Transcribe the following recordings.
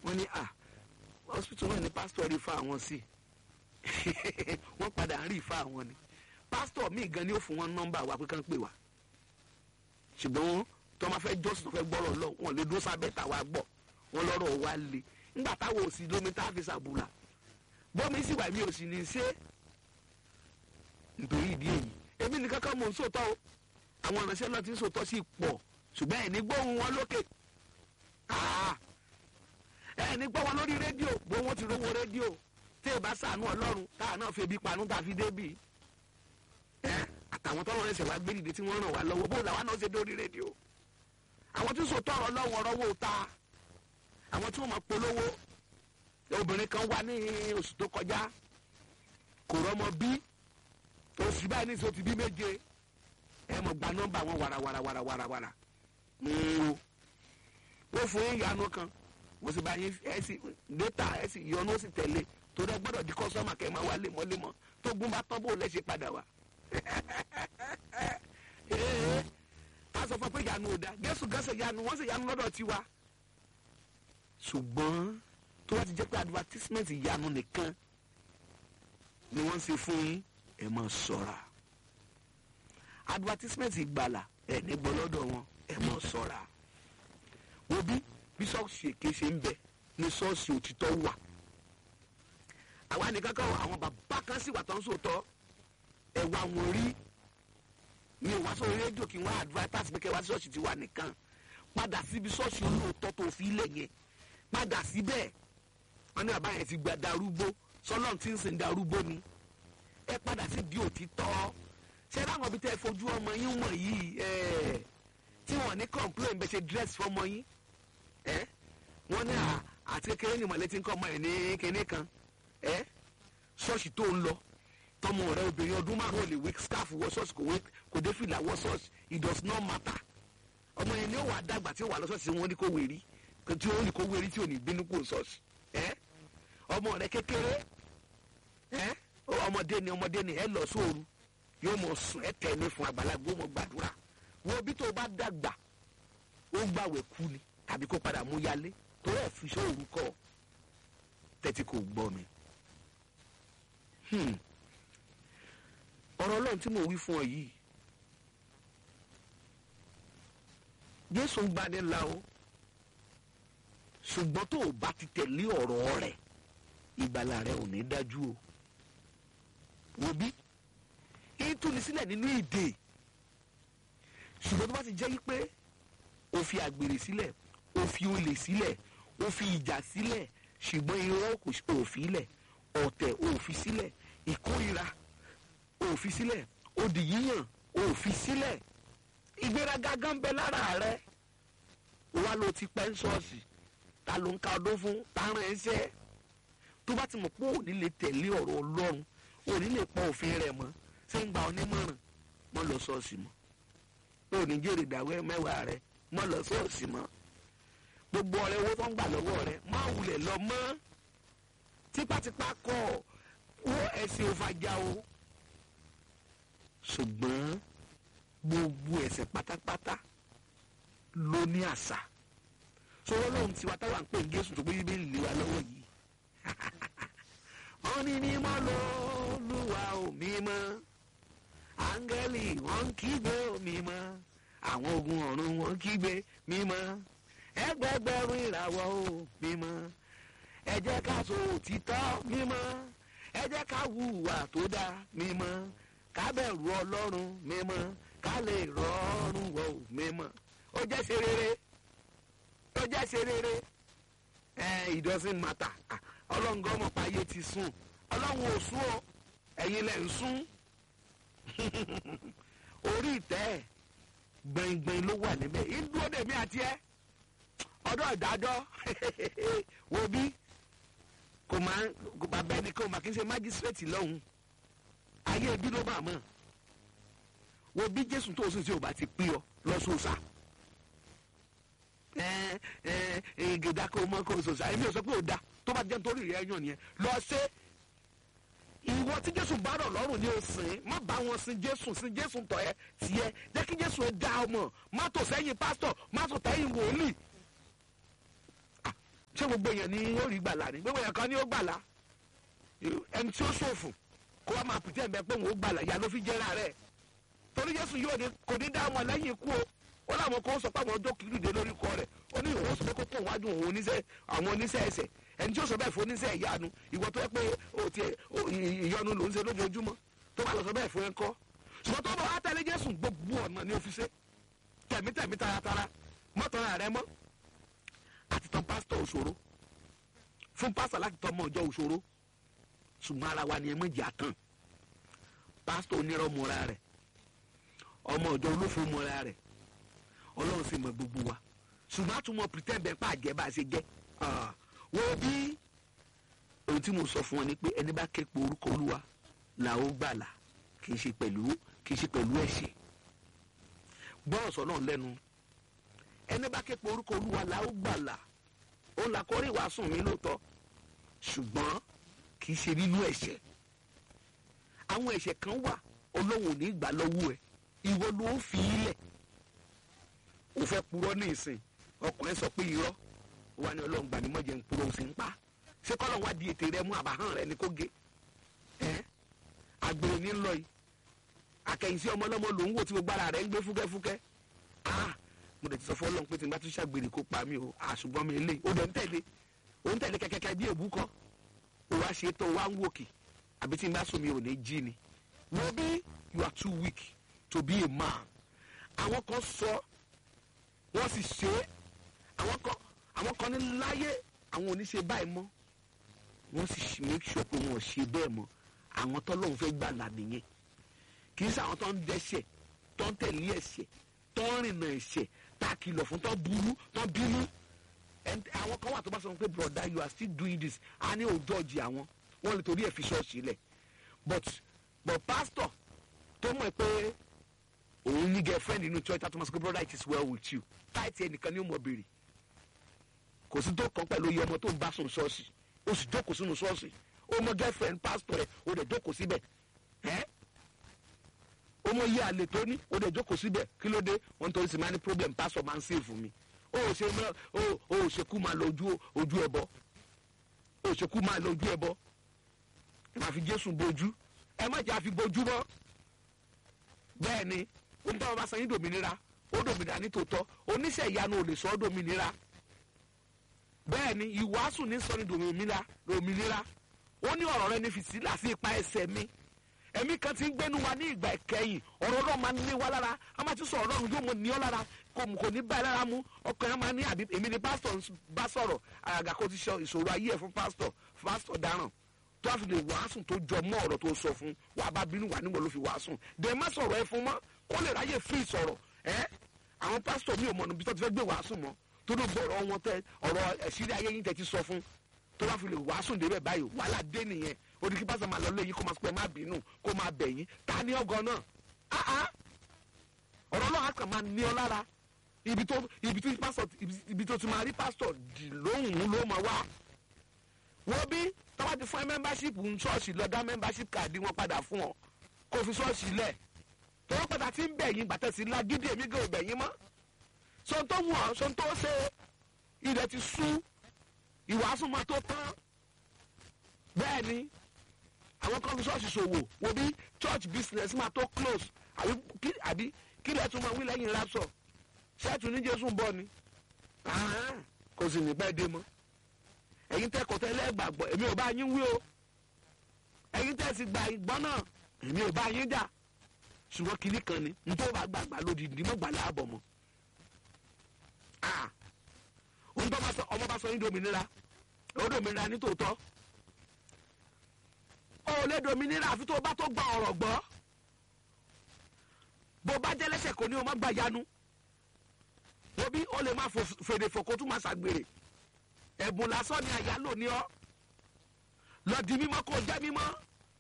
wọ́n ní à hospital náà ni pásítọ̀ rí fa àwọn sí wọ́n padà ń rí fa àwọn ni pásítọ̀ míì gan ni ó fún wọn nọ́mbà wa pé kán pè wá ṣùgbọ́n tó máa fẹ́ jọ́sìn tó fẹ́ gbọ́rọ̀ lọ wọn lè dúró sábẹ́ tàwa gbọ́ wọn lọ́rọ̀ wa le nígbà táwọn ò sí lómi tá a fi ṣàbùlà bọ́mi sì wà mí ò sì ní í ṣe nítorí ìdí èyí èmi nìkan kan mò ń sòótọ́ o àwọn ìránṣẹ́ náà ti ń sòótọ́ sí pọ̀ ṣùgbọ́n ẹ̀ ní gbóhùn wọn lókè ẹ̀ ní gbọ́ wọn lórí rédíò bó wọn ti rówó rédíò tí ì bá sànú ọlọ́run táà náà fi ebi panú tá a fi débì ẹ̀ àtàwọn tọ́lọ́ ẹsẹ̀ wá gbé dìde tí wọ́n ràn wá lọ́wọ́ bó làwọn náà ṣe dórí rédíò àwọn tí ń sòótọ́ ọ̀rọ̀ lọ́wọ́ ọ̀rọ̀ wò ta àwọn tí wọ́n máa polówó obìnrin kan wá ní oṣù tó kọjá kò rọ́mọ bí oṣù báyìí ní sọ ti bí méje ẹ mọ̀ gba nọ́mbà wọn wàràwàràwàràwàrà ó fún yín ìyanu kan mo sì bá yín ẹ sì data ẹ sì yọnu ó sì tẹ̀lé torí ẹ gbọ́dọ̀ di kọ́sọ́mà kẹ́ ẹ máa wá lemọ́lemọ́ tó gún bá tọ́ bó lẹ́sẹ̀ padà wá. ká sọ fún pé ìyanu ò da gẹ́sù gẹ́sẹ̀ ìyanu wọ́n sì ìyanu lọ́dọ̀ tiwa. ṣùgbọ́n tó bá ti jẹ́ pé advertisement ìyanu nìkan ni wọ́n ń ṣe fún yín ẹ máa ṣọ́ra advertisement ìgbàlà ẹ ní gbọ́ lọ́dọ̀ wọn ẹ máa ṣọ́ra wo bí bí ṣọ́ọ̀ṣì èké ṣe ń bẹ ní ṣọ́ọ̀ṣì òtítọ́ wà àwa nìkan kan àwọn bàbá kan sì wà tó ń sòótọ́ ẹ wá wọn rí mi ò wá sórí rédíò kí wọ́n advertise pé kẹ́ wá sí ṣọ́ọ̀ṣì tiwa nìkan padà síbi ṣọ́ọ̀ṣì olóòótọ́ tó fi lẹ̀ yẹn padà síbẹ̀ wọ́n ní bàbá yẹn ti gba darúgbó sọlọ́n tí ń sìn darúgbó ni ẹ padà sí di òtítọ́ ṣé láwọn ibi tẹ́ ẹ fojú ọmọ yín wọ̀n yìí ẹ̀ tí wọ́n ní complain bẹ́ẹ̀ ṣe dress fọmọ yín ẹ̀ wọ́n ní àti kékeré ni mọ̀lẹ́ ti ń kọ́ ọmọ ẹ̀ ní kinní kan ẹ̀ ṣọ́ọ̀ṣì tó ń lọ tọmọ rẹ obìnrin ọdún márùn ún lè wé scarf wọ ṣọ́ọ̀ṣì kò wé kò dé fìlà wọ ṣọ́ọ̀ṣì it does not matter ọmọ yẹn ni ó wà dàgbà tí ó wà lọ ṣọ́ọ̀ṣì wọn ní kó wérí tí ó ní kó wérí tí ò ní bínú kó ṣọ́ọ̀ṣì ẹ̀ ọmọ rẹ kékeré ẹ̀ ọmọdé ni ọmọdé ni ẹ lọ sóoru yóò mọ sùn ẹ tẹ̀lé fún àgbàlagbà ó mọ gbàdúrà wo bí tó bá dàgbà ó gbàwẹ̀ kú ni tàbí kó padà mú yálé tó rẹ̀ fi sóoru kọ́ tẹ́tí kò gbọ́ mi. ọ̀rọ̀ ọlọ́run tí mo wí fún ọ yìí jésù ń gbani la o ṣùgbọ́n tó o bá ti tẹ̀lé ọ̀rọ̀ rẹ̀ ìgbàlà rẹ̀ ò ní dájú o wo bí yín túni sílẹ̀ nínú ìdè ṣùgbọ́n tó bá ti jẹ́ yí pé o fi àgbèrè sílẹ̀ o fi olè sílẹ̀ o fi ìjà sílẹ̀ ṣùgbọ́n irọ́ kò fi sílẹ̀ ọ̀tẹ̀ o fi sílẹ̀ ìkórira o fi sílẹ̀ odì yíyàn o fi sílẹ̀ ìgbéraga gan bẹ lára rẹ wa ló ti pẹ́ ń ṣọ́ọ̀ṣì ta ló ń ka ọdún fún ta rán ẹsẹ̀ tó bá ti mọ̀ pé òní lè tẹ̀lé ọ̀rọ̀ ọlọ́run òní lè pọ̀ òfin rẹ̀ mọ́ ṣé ń gba onímọ̀ràn mọ́ lọ ṣọ́ọ̀ṣì mọ́ òní jèrè ìdáwẹ́ mẹ́wàá rẹ̀ mọ́ lọ ṣọ́ọ̀ṣì mọ́ gbogbo ọ̀rẹ́ owó tó ń gbà lọ́wọ́ rẹ̀ má wulẹ̀ lọ mọ́ tipátipá kọ́ wó ẹ̀sìn òfàjà o ṣùgbọ́n gbogbo ẹ̀ṣẹ̀ pátápátá ló ní àṣà sọ̀rọ̀ lóhun tiwa táwa ń pè ní Jésù tó gbé bíbélì lé wa lọ́wọ́ yìí wọ́n ní mímọ́ lÓlúwa ò mímọ́ áńgẹ́lì wọ́n ń kígbe ò mímọ́ àwọn ogun ọ̀run wọ́n ń kígbe mímọ́ ẹgbẹgbẹ̀rún ìràwọ̀ ò mímọ́ ẹ jẹ́ ká sọ òtítọ́ mímọ́ ẹ jẹ́ ká hùwà tó dáa mímọ́ ká bẹ̀rù Ọlọ́run mímọ́ ká lè rọrùn wọ̀ ò mímọ́ ó jẹ́ ṣe rere ó jẹ́ ṣe rere ẹ it doesn't matter ọlọ́run gan mọ̀ pé ayé ti sùn ọlọ́run ò sùn o ẹ̀yin lẹ̀ ń sùn orí ìtẹ́ gbẹ̀ngbẹ̀ng ló wà níbẹ̀ ìdúró dèmí àti ẹ ọdọ́ ìdájọ́ wo bí kò máa kò bá bẹ́ẹ̀ ni kò máa kí n ṣe májísírèètì lọ́hùn ayé ibi ló bá mọ̀ wo bí jésù tó o sì ṣe ò bá ti pín ọ lọ́sọ̀ọ̀sà ẹ ẹ gèdà kò mọ kò sọ̀sà èmi ò sọ pé ò da tó bá jẹ́ nítorí rẹ̀ yàn nìyẹn lọ ṣe ìwọ tí jésù bá rọ̀ lọ́rùn ni o sìn má bá wọn sin jésù sin jésù tọ̀ ẹ́ tiẹ̀ jẹ́ kí jésù ẹ dá ọmọ má tò sẹ́yìn pásítọ̀ má tò tẹ́yìn wòlíì ṣé gbogbo èèyàn ni ó rí gbàlà ni gbogbo èèyàn kan ni ó gbàlà ẹni tí ó ṣòfò kó wá máa pìtẹ́ ẹ̀mẹ́ pé òun ó gbàlà ìyá ló fi jẹ́ra rẹ̀ torí Jésù yóò ní kò ní dá wọn lẹ́yìn ikú o ó láwọn kan sọ pé àwọn ọjọ́ kìlú dé lórí ikọ̀ rẹ̀ ó ní ìwọ sọ pé kó kó wájú òun oníṣẹ́ àwọn oníṣẹ́ ẹsẹ̀ ẹni tí ó sọ bẹ́ẹ̀ fún oníṣẹ́ ìyanu ìwọ tó yẹ pé o ti ìyọnu ló ń ṣe lójoojúmọ́ tó bá lọ sọ bẹ́ẹ̀ fún ẹ kọ́ ṣùgbọ́n tó bá wá tẹ̀lé Jésù gbogbo ọ̀nà ni ó fi ṣe tẹ̀mítẹ̀mí taratara mọ́tọ́ra rẹ mọ́ àti tán pásítọ̀ òṣòro fún pásítọ̀ láti tọ́ ọmọ ọjọ́ òṣòro ṣùgbọ́n ara wa ni ẹ méjì àtàn pásítọ̀ onírọ̀ mọ́ra rẹ̀ ọmọ ọjọ́ olófo mọ́ra rẹ̀ ọlọ́run sì mọ gbogbo wa ṣùgbọ́n àtúmọ̀ pretend bẹ́ẹ̀ pa àjẹ́ bá a ṣe jẹ́ wo bí ohun tí mo sọ fún ọ ni pé ẹni bá ké pe orúkọ olúwa là ó gbàlà kì í ṣe pẹ̀lú kì í ṣe pẹ̀lú ẹ̀ṣẹ̀ gbọ́rọ̀ sọ náà lẹ́nu ẹni bá ké pe orúkọ olúwa là ó gbàlà ó là kọ́rí ìwàásù mi lóòótọ́ ṣùgbọ́n kì í ṣe nínú ẹ̀ṣẹ̀ àwọn ẹ̀ṣẹ̀ kan wà olóhùn ní ìgbà lọ́wọ́ ẹ̀ ìwọ ló fi í lẹ̀ ó fẹ́ purọ́ ní ìsìn ọkùnrin sọ pé irọ́ wà ní ọlọ́run gbà ní mọ́jẹ̀ ń purọ́ ó sì ń pa ṣé kọ́lọ́n wá di ètè rẹ mú àbáhàn rẹ ní kó gé ẹ́ àgbèrè ní lọ yìí akẹ́yìnsí ọmọ ọlọ́mọ lòún wò tí gbogbo ara rẹ̀ ń gbé fúkẹ́fúkẹ́ ah mo dẹ̀ ti sọ fún ọlọ́run pé tí n bá tún ṣàgbèrè kó pa mí o àṣùgbọ́n mi lè o dẹ̀ ń tẹ̀lé o ń tẹ̀lé kẹ́kẹ́kẹ́ bí èbú kọ́ o wá ṣe tó o wá ń wòkè àbí tí n bá sùn mi ò ní jí ni wọ́n bí you are too weak to be a man àwọn kan sọ wọ́n sì ṣe é àwọn kan àwọn kan ní láyé àwọn ò ní ṣe báyìí mọ́ wọ́n sì make sure pé wọn ò ṣe bẹ́ẹ̀ mọ́ àwọn tọ́lọ́run fẹ́ gbà là nìyẹn kì í ṣe àwọn tó ń dẹ́ṣẹ̀ tó ń tẹ̀lé ẹ̀ṣẹ̀ tó ń rìnà ẹ̀ṣẹ̀ tá a kìlọ̀ fún tó burú tó bínú àwọn kan wà tó bá sọ pé brother you are still doing this a ní òótọ́ ọ̀jì àwọn wọ́n lè torí ẹ̀ fi ṣọ́ọ̀ṣì lẹ̀ but but pastor tó mọ̀ pé òun ní girlfriend nínú church tó máa sọ pé brother it is well with you táìtì ẹnìkan ní ó mọ̀ béèrè kò sí tó kàn pẹ̀lú iye ọmọ tó ń bá sùn ṣọ́ọ̀ṣì ó sì jókòó sínú ṣọ́ọ̀ṣì ó mọ girlfriend pastor ẹ̀ ó dẹ̀ jókòó síbẹ̀ ẹ́ ó mọ iye àlè tó ní ó dẹ̀ jókòó síbẹ̀ kí ló dé wọ́n torí sì máa ní problem pastor máa ń save fún mi ó ò ṣe mọ́ ó ò ṣekú máa lọ ojú ojú ẹbọ ó ò ṣekú máa lọ ojú ẹbọ ẹ máa fi Jésù bojú ẹ má jẹ́ àfi bojú mọ́ bẹ́ẹ̀ ni ó ń tọ́ ọba sanyí dòmìnira ó dòmìnira ní tòótọ́ oníṣẹ́ ìyanu ò lè sọ ọ́ dòmìnira bẹ́ẹ̀ ni ìwàásù ní sọ ní dòmìnira dòmìnira ó ní ọ̀rọ̀ rẹ ní fìtílà sí ipa ẹsẹ̀ mi ẹ̀mí kan ti ń gbénu wa ní ìgbà ìkẹyìn ọ̀rọ̀ náà máa ń ní wa lára a máa ti sọ ọ̀rọ̀ ọ̀run yóò mọ ní ọ lára kò kò ní báyìí lára mú ọkàn yẹn máa ní àbí èmi ni pásítọ̀ bá sọ̀rọ̀ àgàgà kó ti sọ ìṣòro ayé ẹ̀ fún pásítọ̀ pásítọ̀ dáràn tó a fi lè wàásùn tó jọ mọ́ ọ̀rọ̀ tó sọ fún wa bá bínú wà níwọ̀n ló fi wàásùn dẹ̀ má sọ̀rọ̀ ẹ fún mọ́ kó lè ráyè fún ìsọ̀rọ̀ ẹ́ àwọn pásítọ̀ mi ò mọ̀ níbi tó ti fẹ́ gbé wàásùn mọ́ tó ló gbọ́ ọ̀rọ̀ wọn tẹ ọ̀rọ̀ ẹ̀sírí ayé yín tẹ ti sọ fún tó bá fi lè wàásùn débẹ̀ báyìí wàhálà dé nìyẹn odi kí pásítọ̀ máa lọ lé yín kó máa sọ pé má bínú kó máa bẹ̀ yín ta ní ọgọ́ náà áá ọ̀rọ̀ náà á kàn máa ní ọ lára ibi tó ibi tó pásítọ̀ ibi tó ti máa rí pásítọ̀ dì lóhùn ló máa wá wọ́n bí tọ́wọ́ ti fún ẹ membership ń ṣọ́ọ̀ṣì lọ dá membership card wọn padà fún ọ kó fi ṣọ́ọ̀ṣì lẹ̀ tọ́wọ́ padà ti ń bẹ̀ yín gbàtẹ́ sí lágídí èmi gan ò bẹ̀ yín mọ́ sọ́n tó wù ọ́ sọ́n tó ṣe ilẹ̀ ti sú ìwàásù máa tó tán bẹ́ẹ̀ ni àwọn kan fi ṣọ́ọ̀ṣì ṣòwò wo bí church business máa tó close àbí kí lẹ́ẹ̀ tún máa wí lẹ́yìn rapsọ̀ ṣẹ́ẹ̀tù ní Jésù ń bọ̀ ni kò sì ní pẹ́ dé mọ́ ẹ̀yin tẹ́ kọ̀tẹ́ lẹ́gbàgbọ́ èmi ò bá yín wí o ẹ̀yin tẹ́ sì gba ìgbọ́n náà èmi ò bá yín jà ṣùgbọ́n kinní kan ni n tó bá gbàgbà lódìdí mọ́ gbà láàbọ̀ mọ́ ohun tó bá sọ ọmọ bá sọ yín dominira ó dominira ní tòótọ́ ó lè dominira àfi tó bá tó gba ọ̀rọ̀ gbọ́ bó bá jẹ́ lẹ́sẹ̀ kò ní o má gbà yanu òbí ó lè má fèrè fòkó tún má ṣàgbèrè ẹ̀bùn lásán ni àyálò ní ọ́ lọ di mímọ́ kó jẹ́ mímọ́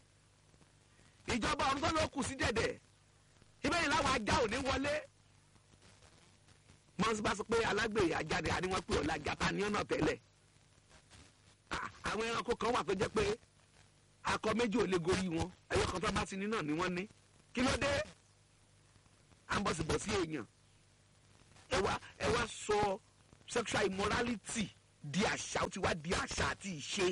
ìjọba ọ̀run tó ló kù sí dẹ̀dẹ̀ ibẹ̀ yìí láwọn ajá ò ní wọlé mọ́nsí bá sọ pé alágbèrè ajáde àníwọ̀n pé ọ̀la jata ní ọ̀nà tẹ́lẹ̀ àwọn ẹranko kan wà tó jẹ́ pé akọ méjì ò lè gorí wọn ẹyọ kan tó bá ti ní náà ni wọ́n ní kí ló dé à ń bọ̀sibọ̀sí èèyàn ẹ wá ẹ wá sọ sexual immorality di àṣà ó ti wá di àṣà àti ìṣe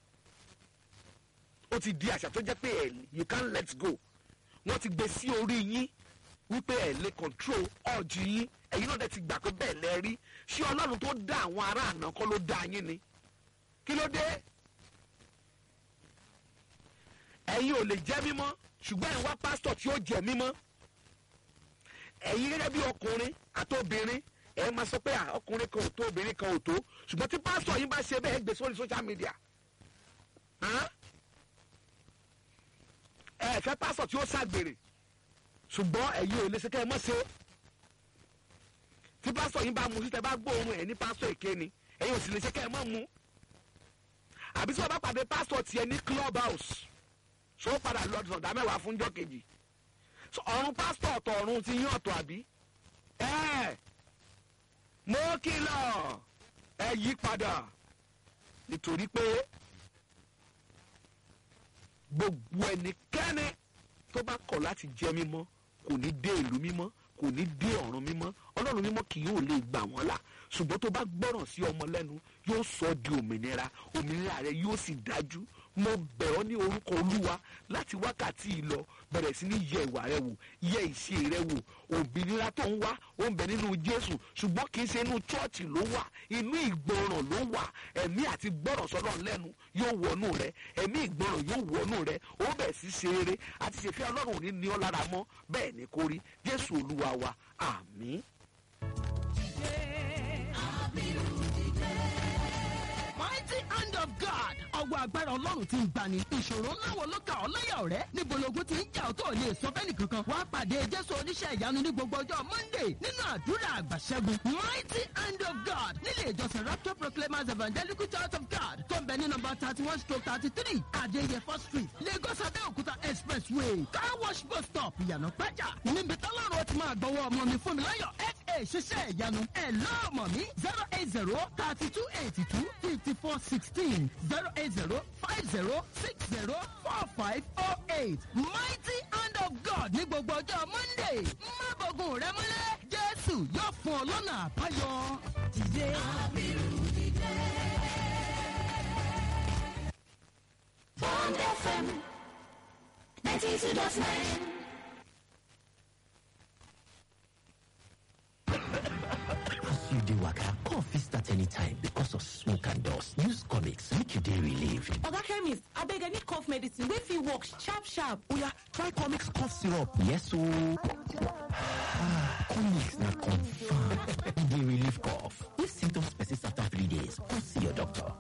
ó ti di àṣà tó jẹ́ pé ẹ̀ you can't let go wọ́n ti gbé sí orí yín wípé ẹ̀ lè control ọ̀jì yín ẹ̀yin náà dẹ̀ ti gbà pé bẹ́ẹ̀ lẹ rí ṣé ọlọ́run tó dá àwọn ará àná kọ́ ló dá yín ni kí ló dé ẹ̀yin ò lè jẹ́ mímọ́ ṣùgbọ́n ẹ̀ ń wá pásítọ̀ tí ó jẹ́ mímọ́ ẹ̀yin gẹ́gẹ́ bí ọkùnrin àti obìnrin ẹ̀ máa sọ pé à, ọkùnrin kan ò tó obìnrin kan ò tó ṣùgbọ́n tí pásítọ̀ yín bá ṣe bẹ́ẹ̀ gbé sórí social media hàn? ẹ fẹ́ pásítọ̀ tí ó ṣàgbèrè ṣùgbọ́n ẹ̀yin ò lè ṣe kẹ́ ẹ mọ́ ṣe tí pásítọ̀ yín bá mu sí tẹ bá gbóòórùn ẹ̀ ní pásítọ̀ èké ni ẹ̀yin ò sì lè ṣe kẹ́ ẹ mọ́ mu àbí tí wọ́n bá pàdé pásítọ̀ tiẹ̀ ní club house ṣó padà lọ sọ̀dá mẹ́wàá fúnjọ́ kejì So, ọ̀run pásítọ̀ ọ̀tọ̀ ọ̀run ti yín ọ̀tọ̀ àbí ẹ̀ mo kìlọ̀ ẹ yí padà nítorí pé gbogbo ẹnikẹ́ni tó bá kọ̀ láti jẹ́ mímọ́ kò ní dé ìlú mímọ́ kò ní dé ọ̀run mímọ́ ọlọ́run mímọ́ kì yóò lè gbà wọ́n là ṣùgbọ́n tó bá gbọ́ràn sí ọmọ lẹ́nu yóò sọ ọ́ di òmìnira òmìnira rẹ yóò sì dájú mo bẹ̀ ọ́ ní orúkọ olúwa láti wákàtí yìí lọ bẹ̀rẹ̀ sí ní yẹ ìwà rẹ wò yẹ ìṣe rẹ wò òmìnira tó ń wá ó ń bẹ nínú jésù ṣùgbọ́n kì í ṣe inú chọ́ọ̀chì ló wà inú ìgbọràn ló wà ẹ̀mí àti gbọ́ràn sọ́dọ̀ lẹ́nu yóò wọnú rẹ ẹ̀mí ìgbọràn yóò wọnú rẹ ó bẹ̀ sí ṣe eré àti ṣèfẹ́ ọlọ́run ò ní ní ọ lára mọ́ bẹ́ẹ̀ ni kò rí jésù olúwa wa àmín. mighty hand of God. ọwọ́ agbára ọlọ́run ti ń gbani. ìṣòro ńlá wo ló ka ọ́ láyà ọ̀rẹ́? níbo logun ti ń jà ọ́ tó lè sọ fẹ́ni kankan. wàá pàdé jésù oníṣẹ́ ìyanu ní gbogbo ọjọ́ monday nínú àdúrà àgbàṣẹ́gun. mighty hand of God nílé ìjọsìn rapture proclaimers evangelical church of God tó ń bẹ ní nọmba thirty one stroke thirty three adéyẹfọ́ street lagos abẹ́òkúta expressway car wash bus stop ìyànà pẹ́jà. níbi tọ́lọ́run ó ti máa gbọ́wọ́ ọmọ mi fún mi láyọ̀ fa ṣiṣẹ́ ìyanu ẹ̀ lọ́ọ̀mọ̀ mi zero eight zero thirty two eighty two fifty four sixteen zero eight zero five zero six zero four five oh eight mighty hand of God ní gbogbo ọjọ́ monday má bọ̀gùn rẹ mọ́lẹ̀ jésù yóò fún ọ lọ́nà àbáyọ. dìde. Bond FM 92.9. As you dey waka, cough fit start anytime because of smoke and dust. Use comics make you dey relieved. oga chemist abeg i need cough medicine wey fit work sharp sharp Oya, try comics cough syrup. Yes ooo. comics na confirm. E dey relieve cough. If symptoms persist after three days, go see your doctor.